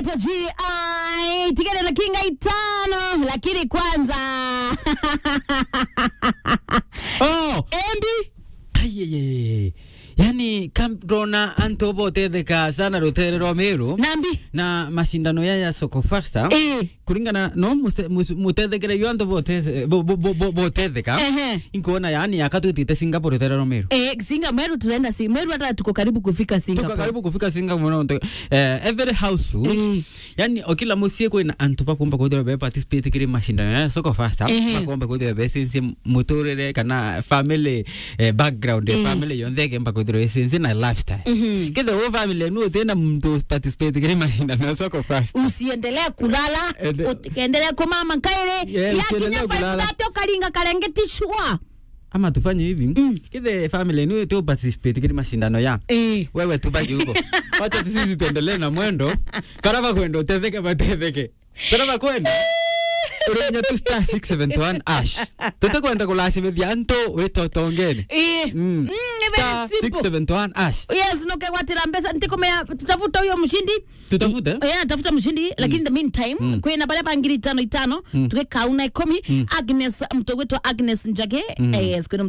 anaitwa GI tiketi na kinga itano, lakini kwanza oh Embi ayeye yani kamrona anto botetheka sana rutere rwa miru nambi na mashindano ya ya soko fasta eh kuringana no muse- mus- mutethekere yo anto boteze- bo- bo- bo- bo- botetheka Ehe. inkuona yani akatutite singapore rutere rwa miru eh Singa Meru tunaenda Singa Meru, hata tuko karibu kufika tuka Singapore. karibu kufika singapore no eh, every household Mm. yani okila musie kwina antu bakumba kwithira be participate kiri mashindano ya soko fasta Ehe. bakumba kwithira be sense muturire kana family eh, background ya family yonthe kemba kwithira sense na lifestyle Mhm. kithe wo family nu tena mtu participate kiri mashindano ya soko fasta usiendelee kulala Ende- ukiendelea kumama kaile Yeah, usiendelee yakinya kulala. faifulate ukalinga kalengetishwa ama tufanye hivi Mm. kithe family nu tu participate kiri mashindano ya eh wewe tubaki huko wacha tu sisi tuendelee na mwendo karaba kwenda utetheke batetheke karaba kwenda urinya tu star 671 ash tutakwenda kulashimithia antu witotongeni eh Mm. Mm, ni star very simple 671 ash yes nokegwatira mbesa ntikomea tutafuta huyo mshindi tutafute yeah, tafuta mshindi lakini in the meantime Mm. kwina baria bangiri itano itano Mm. tukikauna ikumi Mm. agnes mtogwetwa agnes njage Mm. eh, yes kwina